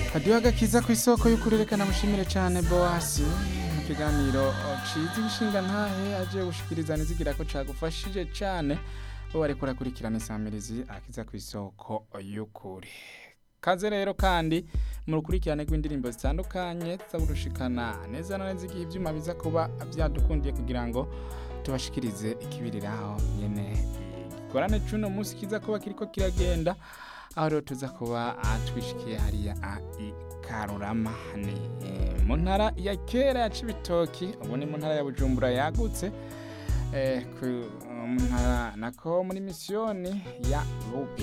hadiyo agakiza ku isoko y'ukurerekana mushimire cyane boasi mu kiganiro ciza ibishinga ntahe aje gushikiriza nizigira ko cagufashije cyane bo wariko urakurikirana isamirizi akiza ku isoko y'ukuri kaze rero kandi mu rukurikirane rw'indirimbo zitandukanye tuzaburushikana neza na neza igihe ivyuma biza kuba vyadukundiye kugira ngo tubashikirize ikibiriraho nyene igikorane c'uno munsi kiza kuba kiriko kiragenda aho rero tuza kuba twishikiye hariya i karurama ni eh, mu ntara ya kera ya cibitoki ubu ni mu ntara ya bujumbura yagutse eh, ku mu ntara nako muri misiyoni ya Buge